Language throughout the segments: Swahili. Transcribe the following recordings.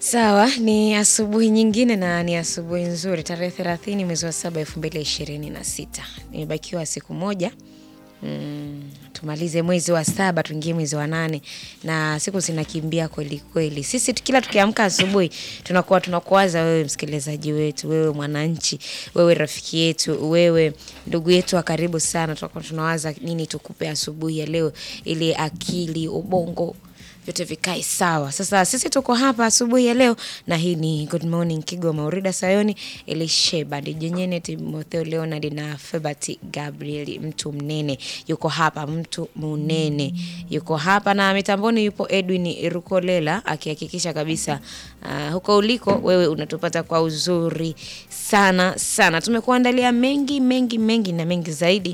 Sawa, ni asubuhi nyingine na ni asubuhi nzuri, tarehe thelathini mwezi wa saba elfu mbili ishirini na sita. Nimebakiwa siku moja mm, tumalize mwezi wa saba tuingie mwezi wa nane na siku zinakimbia kweli kweli. Sisi tu- kila tukiamka asubuhi tunakuwa tunakuwaza wewe msikilizaji wetu, wewe mwananchi, wewe rafiki yetu, wewe ndugu yetu wa karibu sana. Tunakuwa tunawaza nini tukupe asubuhi ya leo ili akili, ubongo vyote vikae sawa. Sasa sisi tuko hapa asubuhi ya leo na hii ni Good Morning Kigoma. Urida Sayoni, Elisheba Dijenyene, Timotheo Leonard na Febert Gabriel, mtu mnene yuko hapa, mtu munene yuko hapa, na mitamboni yupo Edwin Rukolela akihakikisha kabisa uh, huko uliko wewe unatupata kwa uzuri sana sana. Tumekuandalia mengi mengi mengi na mengi zaidi,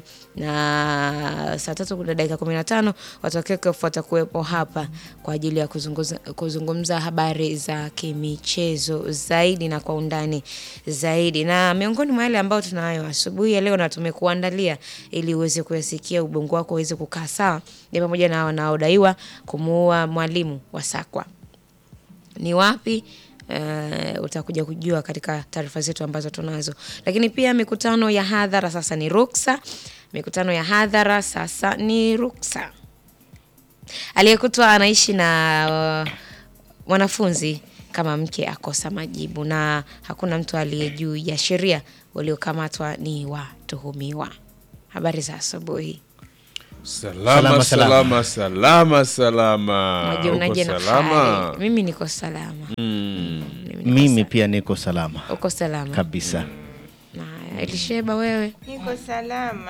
na saa tatu kuna dakika kumi na tano watokeke watakuwepo hapa kwa ajili ya kuzungumza, kuzungumza habari za kimichezo zaidi na kwa undani zaidi, na miongoni mwa yale ambayo tunayo asubuhi ya leo na tumekuandalia ili uweze kuyasikia, ubongo wako uweze kukaa sawa, ni pamoja na wanaodaiwa kumuua mwalimu wa Sakwa ni wapi Uh, utakuja kujua katika taarifa zetu ambazo tunazo, lakini pia mikutano ya hadhara sasa ni ruksa. Mikutano ya hadhara sasa ni ruksa. Aliyekutwa anaishi na uh, mwanafunzi kama mke akosa majibu, na hakuna mtu aliye juu ya sheria. Waliokamatwa ni watuhumiwa. Habari za asubuhi. Salama, Salama, salama, salama, salama. Majionaje Uko na salama? hali? Mimi niko salama. Mimi niko Mimi pia niko salama sa- uko salama kabisa. Haya, Elisheba wewe Niko salama.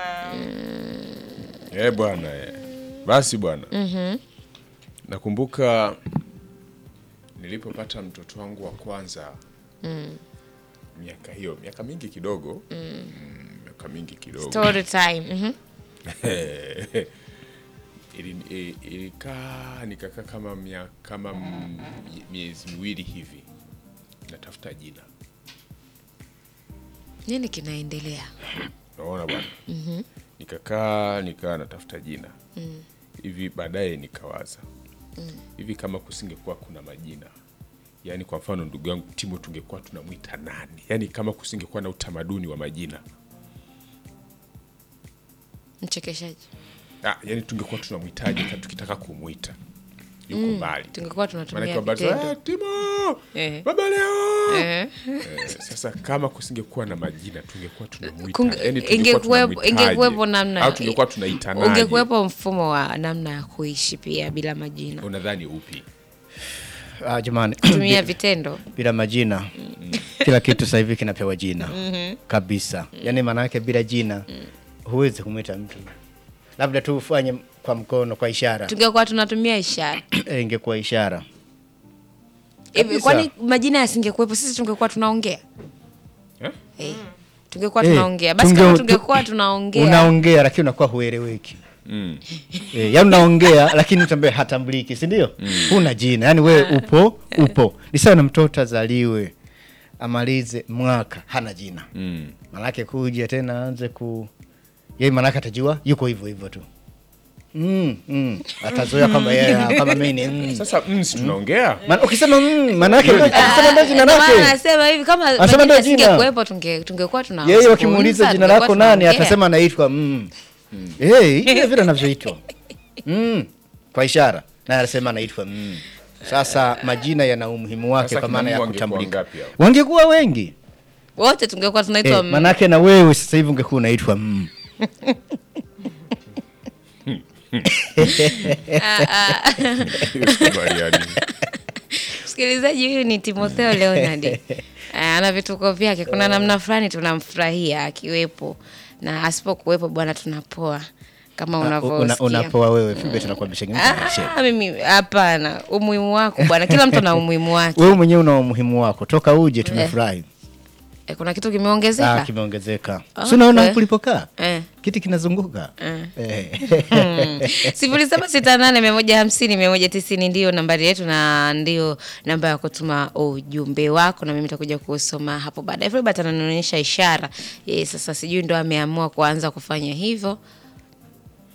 Eh, bwana eh. Basi bwana nakumbuka nilipopata mtoto wangu wa kwanza miaka hiyo miaka mingi kidogo mm, miaka mingi kidogo story time. Mhm. Ili- i- ilikaa nikakaa kama mia, kama m- miezi miwili hivi natafuta jina Nini kinaendelea? naona bwana nikakaa nikaa natafuta jina hivi baadaye nikawaza hivi kama kusingekuwa kuna majina yaani kwa mfano ndugu yangu timo tungekuwa tunamwita nani yaani kama kusingekuwa na utamaduni wa majina Mchekeshaji. ah, yaani tungekuwa tunamwitaje hata tukitaka kumwita yuko mbali Tungekuwa tunatumia Maanake habari za, vitendo. "Eh, timo Eh. baba leo Eh. Eh, sasa kama kusingekuwa na majina tungekuwa tunamwita Kunge- yaani tungekuwa ingekuwepo- tunamwitaje? ingekuwepo namna- au tungekuwa tunaitanaje Ungekuwepo mfumo wa namna ya kuishi pia bila majina. unadhani upi Ah, jamani, Tumia vitendo. bila majina kila kitu sasa hivi kinapewa jina kabisa. Yaani maana yake bila jina huwezi kumwita mtu, labda tu ufanye kwa mkono, kwa ishara Tungekuwa tunatumia ishara. Eh, ingekuwa ishara. Hivi Kabisa. kwani majina yasingekuwepo sisi tungekuwa tunaongea? Eh? Eh. Tungekuwa Eh, tunaongea. Basi tunge- kama tu- tungekuwa tunaongea. Unaongea lakini unakuwa hueleweki. mm. Eh, yaani unaongea lakini mtu ambaye hatambuliki, si ndio? Huna jina, yaani wewe upo upo. Ni sawa na mtoto azaliwe amalize mwaka hana jina, Mm. manake kuja tena aanze ku yeye, manake atajua yuko hivyo hivyo tu mm, mm. Atazoea kwamba yeye kama mimi ni mm. sasa mm, si tunaongea Maana ukisema mm, manake ukisema ndio jina Ndio maana lake Anasema hivi kama Anasema majina ndio jina. yasingekuwepo tunge tungekuwa tuna yeye, wakimuuliza jina lako nani, atasema anaitwa mm. Eh, vile vile anavyoitwa mm. kwa ishara, naye anasema anaitwa mm. Sasa majina yana umuhimu wake Sasa kwa maana ya kina Mungu wangekuwa kutambulika. wangapi hao? Wangekuwa wengi wote tungekuwa tunaitwa eh, mm. manake na wewe sasa hivi ungekuwa unaitwa mm. Sikubaliani. Msikilizaji, huyu ni Timotheo Leonard. Eh, ana vituko vyake. Kuna namna fulani tunamfurahia akiwepo na asipokuwepo, bwana, tunapoa kama Una- unavyosikia. unapoa wewe Fibe, tunakuwa Ah, mimi hapana, umuhimu wako bwana, kila mtu ana umuhimu wake. wewe mwenyewe una umuhimu wako, toka uje tumefurahi. Eh, kuna kitu Ah, kimeongezeka kimeongezeka. Okay. Si unaona kulipokaa eh. kiti kinazunguka eh. sifuri saba sita nane mia moja hamsini mia moja tisini ndiyo nambari yetu na ndio namba ya kutuma ujumbe wako, na mimi nitakuja kusoma hapo baadaye. Filbert ananionyesha ishara eh, sasa sijui ndo ameamua kuanza kufanya hivyo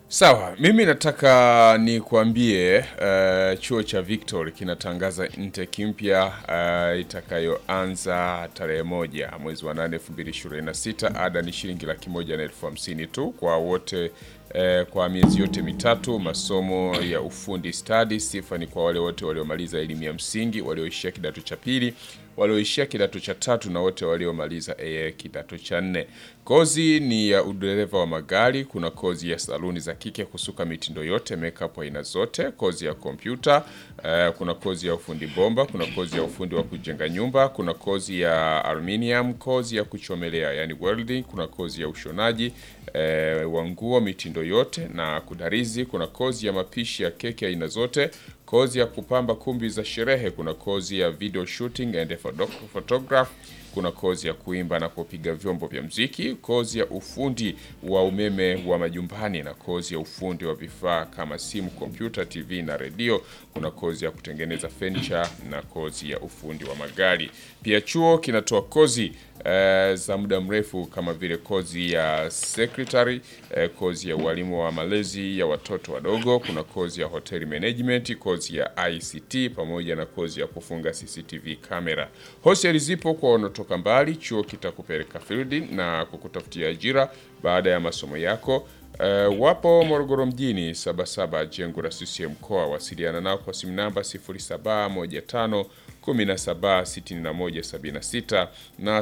Sawa, mimi nataka nikuambie uh, chuo cha Victory kinatangaza intake mpya uh, itakayoanza tarehe moja mwezi wa nane elfu mbili ishirini na sita. Ada ni shilingi laki moja na elfu hamsini tu kwa wote eh, kwa miezi yote mitatu. Masomo ya ufundi stadi. Sifa ni kwa wale wote waliomaliza elimu ya msingi, walioishia kidato cha pili, walioishia kidato cha tatu na wote waliomaliza AA kidato cha nne. Kozi ni ya udereva wa magari. Kuna kozi ya saluni za kike, kusuka mitindo yote, makeup aina zote, kozi ya kompyuta eh, kuna kozi ya ufundi bomba, kuna kozi ya ufundi wa kujenga nyumba, kuna kozi ya aluminium, kozi ya kuchomelea yani welding, kuna kozi ya ushonaji eh, wa nguo mitindo yote na kudarizi, kuna kozi ya mapishi ya keki aina zote, kozi ya kupamba kumbi za sherehe, kuna kozi ya video shooting and photo- photograph kuna kozi ya kuimba na kupiga vyombo vya mziki, kozi ya ufundi wa umeme wa majumbani na kozi ya ufundi wa vifaa kama simu, kompyuta, TV na redio. Kuna kozi ya kutengeneza furniture na kozi ya ufundi wa magari. Pia chuo kinatoa kozi eh, za muda mrefu kama vile kozi ya secretary, eh, kozi ya ualimu wa malezi ya watoto wadogo, kuna kozi ya hotel management, kozi ya ICT pamoja na kozi ya kufunga CCTV kamera. Hosteli zipo kwa wanaotoka mbali. Chuo kitakupeleka field na kukutafutia ajira baada ya masomo yako. Uh, wapo Morogoro mjini Sabasaba, jengo la CCM mkoa. Wasiliana nao kwa simu namba 0715 176176 na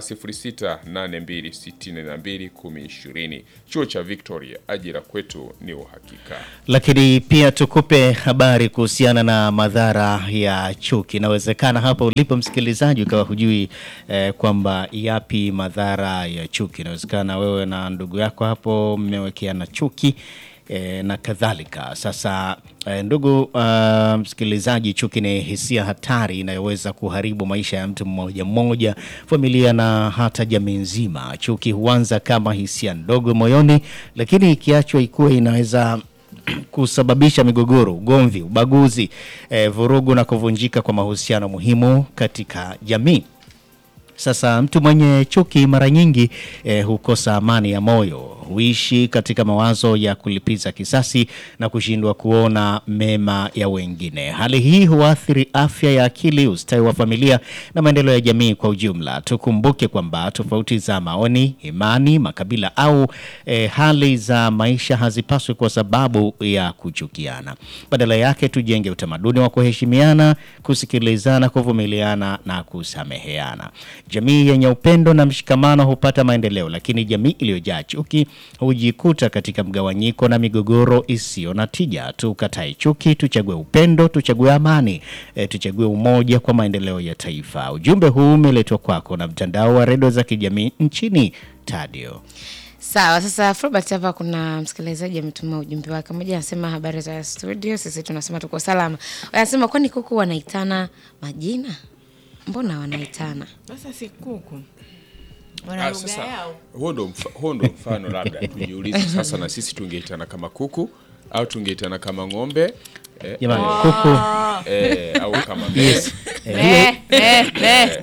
0682621020. Chuo cha Victoria, ajira kwetu ni uhakika. Lakini pia tukupe habari kuhusiana na madhara ya chuki. Inawezekana hapa ulipo msikilizaji ukawa hujui eh, kwamba yapi madhara ya chuki. Inawezekana wewe na ndugu yako hapo mmewekeana chuki eh, na kadhalika. Sasa eh, ndugu uh, msikilizaji, chuki ni hisia hatari inayoweza kuharibu maisha ya mtu mmoja mmoja, familia na hata jamii nzima. Chuki huanza kama hisia ndogo moyoni, lakini ikiachwa ikuwe inaweza kusababisha migogoro, ugomvi, ubaguzi, eh, vurugu na kuvunjika kwa mahusiano muhimu katika jamii. Sasa mtu mwenye chuki mara nyingi eh, hukosa amani ya moyo, huishi katika mawazo ya kulipiza kisasi na kushindwa kuona mema ya wengine. Hali hii huathiri afya ya akili, ustawi wa familia na maendeleo ya jamii kwa ujumla. Tukumbuke kwamba tofauti za maoni, imani, makabila au eh, hali za maisha hazipaswi kwa sababu ya kuchukiana. Badala yake tujenge utamaduni wa kuheshimiana, kusikilizana, kuvumiliana na kusameheana. Jamii yenye upendo na mshikamano hupata maendeleo, lakini jamii iliyojaa chuki hujikuta katika mgawanyiko na migogoro isiyo na tija. Tukatae chuki, tuchague upendo, tuchague amani, e, tuchague umoja kwa maendeleo ya taifa. Ujumbe huu umeletwa kwako na mtandao wa redio za kijamii nchini Tadio. Sawa, sasa Fulbert, hapa kuna msikilizaji ametuma ujumbe wake. Mmoja anasema habari za studio, sisi tunasema tuko salama. Anasema kwani kuku wanaitana majina? Mbona wanaitana? Sasa si kuku Ah, wana lugha sasa yao. huo ndo mfa- huo ndo mfano labda tujiulize sasa, na sisi tungeitana kama kuku au tungeitana kama ng'ombe eh, Jamani, kuku eh, au kama mbe yes. Eh, eh, eh.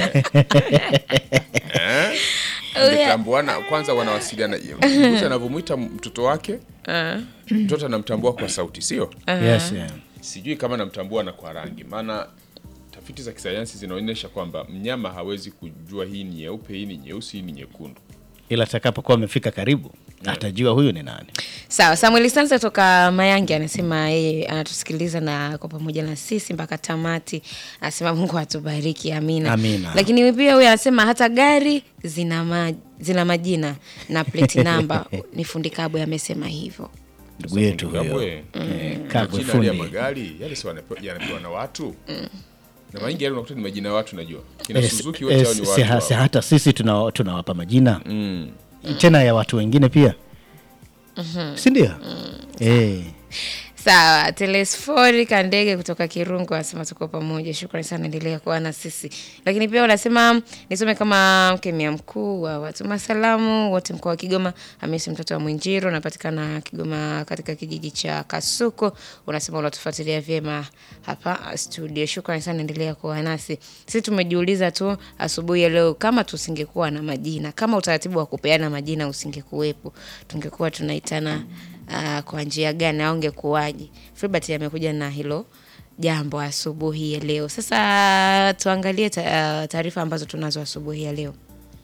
Mmetambuana kwanza, wanawasiliana mbuzi anavyomwita mtoto wake, mtoto anamtambua kwa sauti, sio? Yes, yeah. Sijui kama namtambua na kwa rangi, maana tafiti za kisayansi zinaonyesha kwamba mnyama hawezi kujua hii ni nyeupe, hii ni nyeusi, hii ni nyekundu. Ila atakapokuwa amefika karibu atajua huyu ni nani. Sawa, Samuel Sanza toka Mayange anasema yeye anatusikiliza na kwa pamoja na sisi mpaka tamati. Anasema Mungu atubariki, amina. Amina. Lakini pia huyu anasema hata gari zina ma, zina majina na plate number. ni fundi Kabwe amesema hivyo. Ndugu yetu huyo Kabwe. eh, Kabwe Majina yale ya fundi. magari yale si wanape- yanapewa na watu na mara nyingi yale unakuta ni majina ya watu, najua kina Eh, Suzuki eh, wote hao ni si- watu ha- si hao. hata sisi tuna- tunawapa majina tena ya watu wengine pia si ndio? Eh, Sawa, Telesfori Kandege kutoka Kirungu anasema tuko pamoja. Shukrani sana, endelea kuwa na sisi. Lakini pia unasema nisome kama mkemia mkuu wa watuma salamu wote mkoa wa Kigoma. Hamisi mtoto wa Mwinjiro, unapatikana Kigoma katika kijiji cha Kasuko. Unasema unatufuatilia vyema hapa studio. Shukrani sana, endelea kuwa nasi. Sisi tumejiuliza tu asubuhi ya leo, kama tusingekuwa na majina, kama utaratibu wa kupeana majina usingekuwepo, tungekuwa tunaitana uh, kwa njia gani au ungekuwaje. Filbert amekuja na hilo jambo asubuhi ya leo. Sasa tuangalie ta- uh, taarifa ambazo tunazo asubuhi ya leo.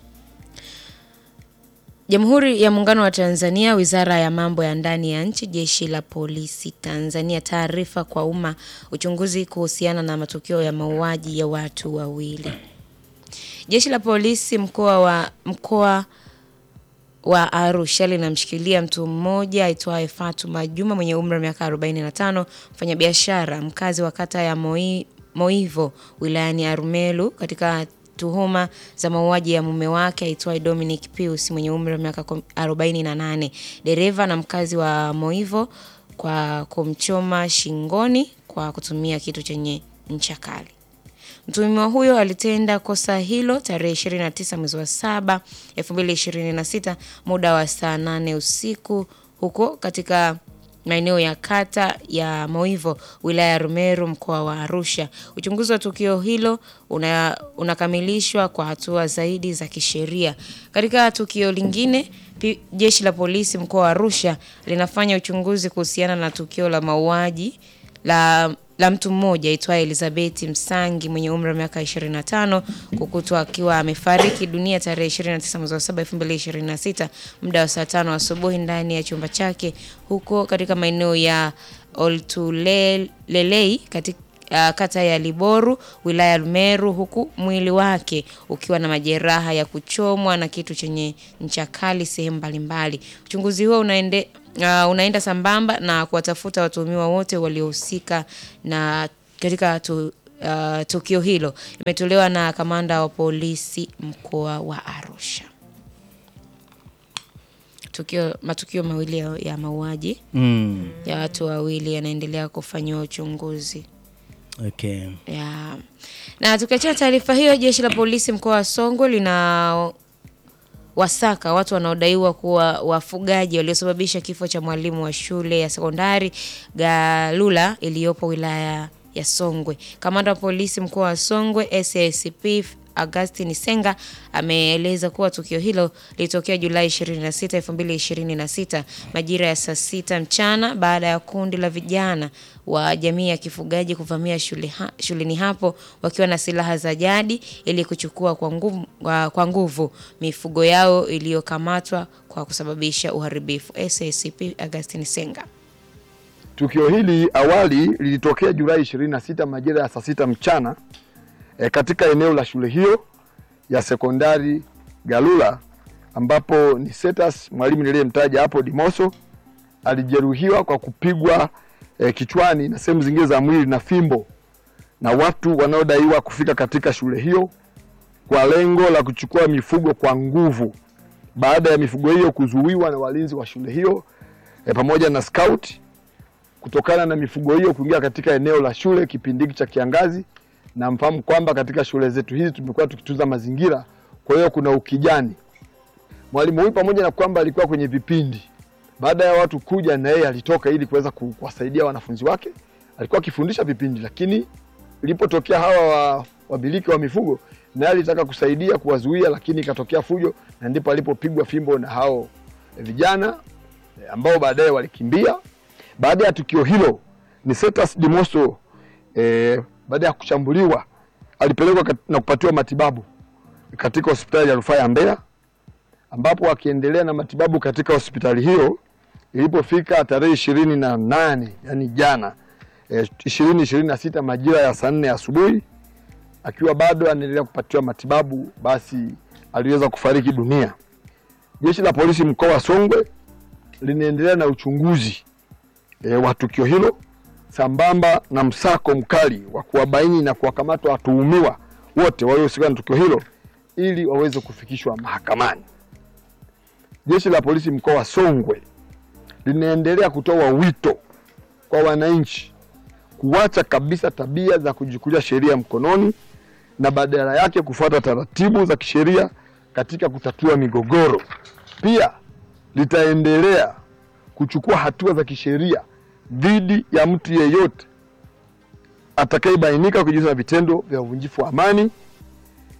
Jamhuri ya Muungano wa Tanzania, Wizara ya Mambo ya Ndani ya Nchi, Jeshi la Polisi Tanzania, taarifa kwa umma, uchunguzi kuhusiana na matukio ya mauaji ya watu wawili. Jeshi la Polisi mkoa wa mkoa wa Arusha linamshikilia mtu mmoja aitwaye Fatuma Juma mwenye umri wa miaka 45, mfanyabiashara mkazi wa kata ya Moi, Moivo wilayani Arumelu katika tuhuma za mauaji ya mume wake aitwaye Dominic Pius mwenye umri wa miaka 48, dereva na mkazi wa Moivo kwa kumchoma shingoni kwa kutumia kitu chenye ncha kali. Mtuhumiwa huyo alitenda kosa hilo tarehe 29 mwezi wa 7 2026 muda wa saa 8 usiku huko katika maeneo ya kata ya Moivo wilaya ya Rumeru mkoa wa Arusha. Uchunguzi wa tukio hilo una, unakamilishwa kwa hatua zaidi za kisheria. Katika tukio lingine, pi- jeshi la polisi mkoa wa Arusha linafanya uchunguzi kuhusiana na tukio la mauaji la la mtu mmoja aitwaye Elizabeth Msangi mwenye umri wa miaka 25 kukutwa akiwa amefariki dunia tarehe 29 mwezi wa 7 2026 muda wa saa tano asubuhi ndani ya chumba chake huko katika maeneo ya Oltulelei katika uh, kata ya Liboru wilaya ya Rumeru huku mwili wake ukiwa na majeraha ya kuchomwa na kitu chenye ncha kali sehemu mbalimbali. Uchunguzi huo unaende, uh, unaenda sambamba na kuwatafuta watuhumiwa wote waliohusika na katika tu, uh, tukio hilo. Imetolewa na kamanda wa polisi mkoa wa Arusha. Tukio, matukio mawili ya, ya mauaji Mm. ya watu wawili yanaendelea kufanyiwa uchunguzi. Okay. Ya. Na tukiachana taarifa hiyo, jeshi la polisi mkoa wa Songwe lina wasaka watu wanaodaiwa kuwa wafugaji waliosababisha kifo cha mwalimu wa shule ya sekondari Galula iliyopo wilaya ya Songwe. Kamanda wa polisi mkoa wa Songwe SACP Augustin Senga ameeleza kuwa tukio hilo lilitokea Julai 26, 2026 majira ya saa sita mchana baada ya kundi la vijana wa jamii ya kifugaji kuvamia shule ha, shuleni hapo wakiwa na silaha za jadi ili kuchukua kwa nguvu, kwa kwa nguvu mifugo yao iliyokamatwa kwa kusababisha uharibifu. SACP Augustin Senga. Tukio hili awali lilitokea Julai 26 majira ya saa sita mchana e, katika eneo la shule hiyo ya sekondari Galula ambapo ni Setas mwalimu niliyemtaja hapo Dimoso alijeruhiwa kwa kupigwa e, kichwani na sehemu zingine za mwili na fimbo na watu wanaodaiwa kufika katika shule hiyo kwa lengo la kuchukua mifugo kwa nguvu baada ya mifugo hiyo kuzuiwa na walinzi wa shule hiyo e, pamoja na scout kutokana na mifugo hiyo kuingia katika eneo la shule kipindi hiki cha kiangazi, na mfahamu kwamba katika shule zetu hizi tumekuwa tukitunza mazingira, kwa hiyo kuna ukijani. Mwalimu huyu pamoja na kwamba alikuwa kwenye vipindi, baada ya watu kuja, na yeye alitoka ili kuweza ku- kuwasaidia wanafunzi wake. Alikuwa akifundisha vipindi, lakini ilipotokea hawa wa- wamiliki wa mifugo, naye alitaka kusaidia kuwazuia, lakini ikatokea fujo, na ndipo alipopigwa fimbo na hao vijana eh, ambao baadaye walikimbia. Baada ya tukio hilo Nicetas Dimoso eh, baada ya kushambuliwa alipelekwa kat- na kupatiwa matibabu katika hospitali ya rufaa ya Mbeya, ambapo akiendelea na matibabu katika hospitali hiyo, ilipofika tarehe ishirini na nane yani jana ishirini ishirini na sita majira ya saa nne asubuhi, akiwa bado anaendelea kupatiwa matibabu, basi aliweza kufariki dunia. Jeshi la polisi mkoa wa Songwe linaendelea na uchunguzi e, wa tukio hilo sambamba na msako mkali wa kuwabaini na kuwakamata watuhumiwa wote waliohusika na tukio hilo ili waweze kufikishwa mahakamani. Jeshi la polisi mkoa wa Songwe linaendelea kutoa wito kwa wananchi kuacha kabisa tabia za kujichukulia sheria mkononi na badala yake kufuata taratibu za kisheria katika kutatua migogoro. Pia litaendelea kuchukua hatua za kisheria dhidi ya mtu yeyote atakayebainika kujihusisha na vitendo vya uvunjifu wa amani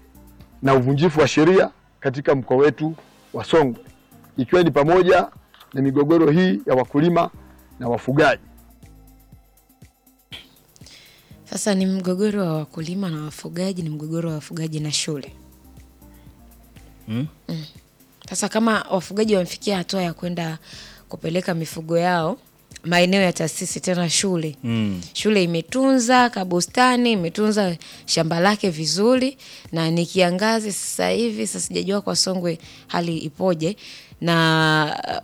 na uvunjifu wa sheria katika mkoa wetu wa Songwe, ikiwa ni pamoja ni migogoro hii ya wakulima na wafugaji. Sasa ni mgogoro wa wakulima na wafugaji, ni mgogoro wa wafugaji na shule. Mm. Mm. Sasa kama wafugaji wamefikia hatua ya kwenda kupeleka mifugo yao maeneo ya taasisi tena shule Mm. shule imetunza kabustani imetunza shamba lake vizuri na ni kiangazi sasa hivi sasa sijajua kwa songwe hali ipoje na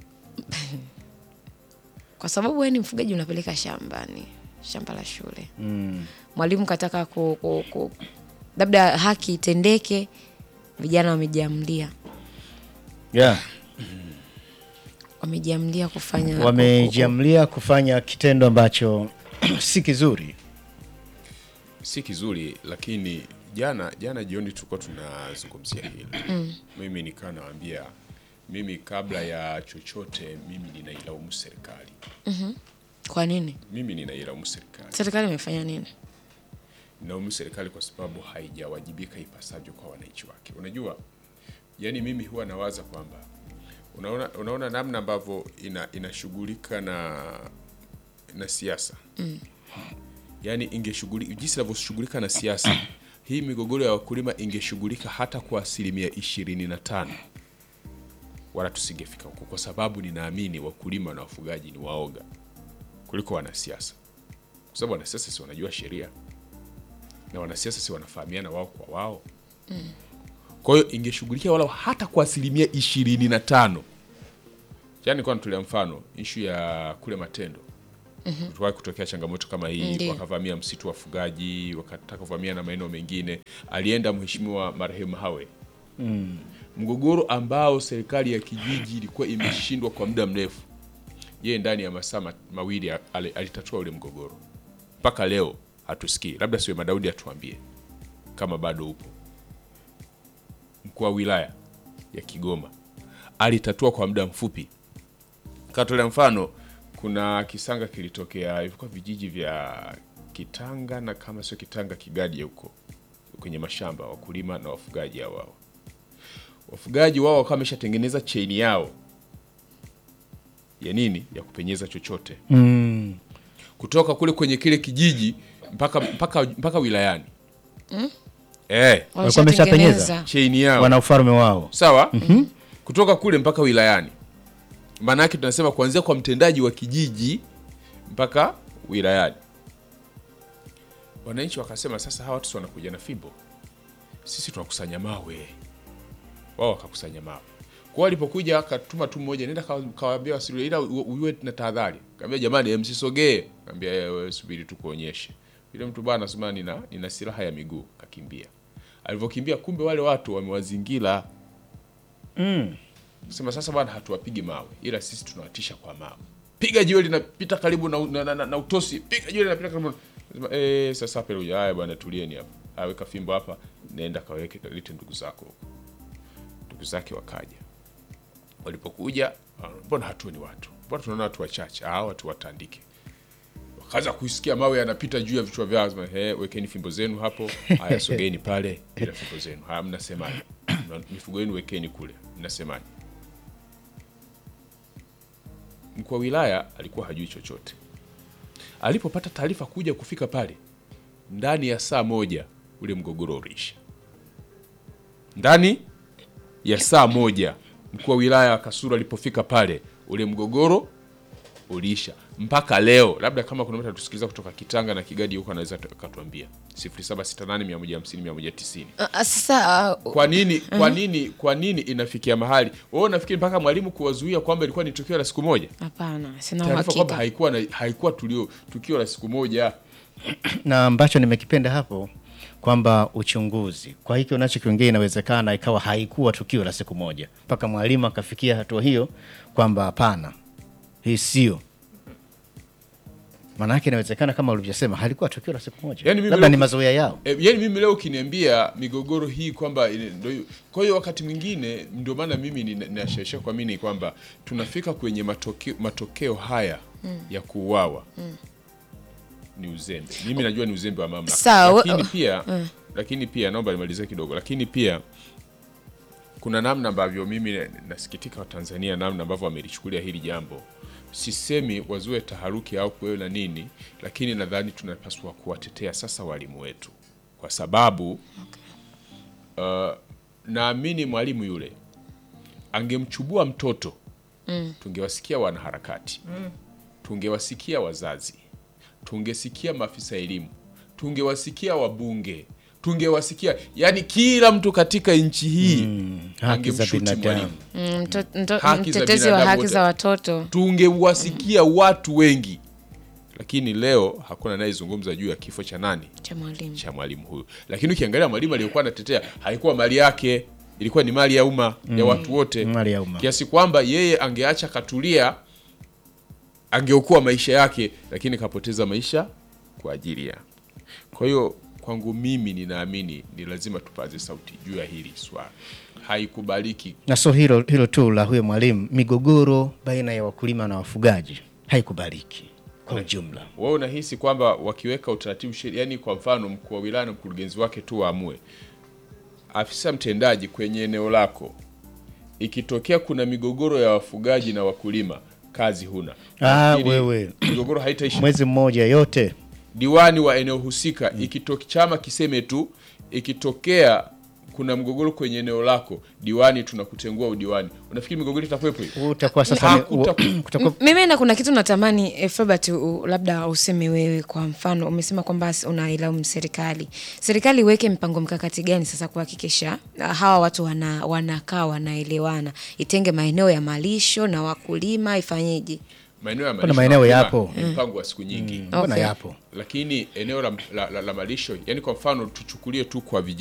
kwa sababu wewe ni mfugaji unapeleka shambani shamba la shule Mm. mwalimu kataka ku, ku, ku, labda haki itendeke vijana wamejiamlia Yeah. wamejiamlia kufanya ku- ku- Wamejiamlia kufanya kitendo ambacho si kizuri. si kizuri lakini jana jana jioni tulikuwa tunazungumzia hili mm. mimi nikaa nawambia mimi kabla ya chochote mimi ninailaumu serikali kwa nini mimi ninailaumu serikali serikali imefanya nini nilaumu serikali kwa sababu haijawajibika ipasavyo kwa wananchi wake unajua yani mimi huwa nawaza kwamba unaona, unaona namna ambavyo ina, inashughulika na na siasa mm. yaani ingeshughulika jinsi inavyoshughulika na siasa hii migogoro ya wakulima ingeshughulika hata kwa asilimia ishirini na tano wala tusingefika huko kwa sababu ninaamini wakulima na wafugaji ni waoga kuliko wanasiasa kwa sababu wanasiasa si wanajua sheria na wanasiasa si wanafahamiana wao kwa wao mm. kwa hiyo ingeshughulikia wala hata kwa asilimia ishirini na tano jana kwa natolea mfano ishu ya kule matendo mm-hmm. kutokea changamoto kama hii Ndiyo. wakavamia msitu wa wafugaji wakataka kuvamia na maeneo mengine alienda mheshimiwa marehemu hawe mgogoro ambao serikali ya kijiji ilikuwa imeshindwa kwa muda mrefu yeye ndani ya masaa ma- mawili a- ali- alitatua ule mgogoro mpaka leo hatusikii labda siwe madaudi atuambie kama bado upo mkuu wa wilaya ya kigoma alitatua kwa muda mfupi katolea mfano kuna kisanga kilitokea ilikuwa vijiji vya kitanga na kama sio kitanga kigadi huko kwenye mashamba wakulima na wafugaji hao wao wafugaji wao wakawa wameshatengeneza cheni yao ya nini ya kupenyeza chochote Mm. kutoka kule kwenye kile kijiji mpaka mpaka mpaka wilayani mm? eh, Walikuwa wameshapenyeza? Wameshatengeneza. cheni yao Wana ufalme wao. sawa mm-hmm. kutoka kule mpaka wilayani maana yake tunasema kuanzia kwa mtendaji wa kijiji mpaka wilayani wananchi wakasema sasa hawa watu si wanakuja na fimbo sisi tunakusanya mawe wao wakakusanya mawe kwa walipokuja akatuma tu mmoja nenda kawa- kawaambia wasilie ila u- uwe na tahadhari kaambia jamani eh, msisogee kaambia "Eh, wewe subiri tu kuonyeshe yule mtu bana anasema nina, nina silaha ya miguu kakimbia alivyokimbia kumbe wale watu wamewazingira Mm. sema sasa bwana hatuwapigi mawe ila sisi tunawatisha kwa mawe piga jiwe linapita karibu na, na, na, na, na utosi piga jiwe linapita karibu na- Sema, eh, sasa hapa ile haya bwana tulieni hapa aweka fimbo hapa nenda kaweke lete ndugu zako huko ndugu zake wakaja walipokuja ah, mbona hatuoni watu mbona tunaona watu wachache ah watu watandike wakaanza kuisikia mawe yanapita juu ya vichwa vyao sema, "He, wekeni fimbo zenu hapo haya sogeni pale bila fimbo zenu haya mnasemaje mifugo yenu wekeni kule mnasemaje mkuu wa wilaya alikuwa hajui chochote alipopata taarifa kuja kufika pale ndani ya saa moja ule mgogoro uliisha ndani ya saa moja mkuu wa wilaya wa kasuru alipofika pale ule mgogoro uliisha mpaka leo labda kama kuna mtu atusikiliza kutoka kitanga na kigadi huko anaweza tu- akatuambia 0768150190 Ah, ah, sasa ah, kwa nini kwa nini kwa nini inafikia mahali wewe unafikiri mpaka mwalimu kuwazuia kwamba ilikuwa ni tukio la siku moja hapana sina taarifa kwamba uhakika haikuwa na, haikuwa tulio tukio la siku moja na ambacho nimekipenda hapo kwamba uchunguzi kwa hiki unachokiongea inawezekana ikawa haikuwa tukio la siku moja mpaka mwalimu akafikia hatua hiyo kwamba hapana hii sio maanake inawezekana kama ulivyosema halikuwa tukio la siku moja Yaani mimi labda leo- ni mazoea yao E, yani mimi leo ukiniambia migogoro hii kwamba ile- ndio hiyo- kwa hiyo wakati mwingine ndio maana mimi nina- ninashesha kuamini kwamba tunafika kwenye matokeo, matokeo haya ya kuuawa ni uzembe. Mimi najua ni uzembe wa mamlaka, Sawa, lakini we- pia lakini pia naomba nimalizie kidogo, lakini pia kuna namna ambavyo mimi na- nasikitika Watanzania namna ambavyo wamelichukulia hili jambo. Sisemi wazue taharuki au kuwe na nini, lakini nadhani tunapaswa kuwatetea sasa walimu wetu, kwa sababu uh, naamini mwalimu yule angemchubua mtoto tungewasikia wanaharakati tungewasikia wazazi, tungesikia maafisa elimu, tungewasikia wabunge, tungewasikia yani kila mtu katika nchi hii haki za angemshuti binadamu. mwalimu. Mm, mto- mto- Haki za mtetezi wa binadamu haki wote. za watoto Tungewasikia watu wengi, lakini leo hakuna anayezungumza juu ya kifo cha nani cha mwalimu. cha mwalimu huyu. Lakini ukiangalia mwalimu aliyokuwa anatetea haikuwa mali yake, ilikuwa ni mali ya umma ya watu wote, Mali ya umma. kiasi kwamba yeye angeacha katulia, angeokoa maisha yake, lakini kapoteza maisha kwa ajili ya. Kwa hiyo kwangu mimi ninaamini ni lazima tupaze sauti juu ya hili swala, haikubaliki. Na so hilo, hilo tu la huyo mwalimu, migogoro baina ya wakulima na wafugaji haikubaliki kwa ujumla. Wewe unahisi kwamba wakiweka utaratibu sheria, yani kwa mfano mkuu wa wilaya na mkurugenzi wake tu waamue, afisa mtendaji kwenye eneo lako, ikitokea kuna migogoro ya wafugaji na wakulima, kazi huna. Ah, Nafikiri wewe. migogoro haitaishi. Mwezi mmoja yote Diwani wa eneo husika, ikitoke chama kiseme tu, ikitokea kuna mgogoro kwenye eneo lako, diwani tunakutengua udiwani, unafikiri migogoro itakuwepo hiyo? utakuwa sasa ni- Hakuta- kutakuwa M- mimi na kuna kitu natamani eh, Filbert u- labda useme wewe kwa mfano umesema kwamba s- unailaumu serikali serikali iweke mpango mkakati gani sasa kuhakikisha ah, hawa watu wana, wanakaa wanaelewana itenge maeneo ya malisho na wakulima ifanyeje Maeneo ya Kuna malisho maeneo na yapo. wakulima ni mpango wa siku nyingi mbona Okay. yapo lakini eneo la, la, la, la malisho yani kwa mfano tuchukulie tu kwa vijiji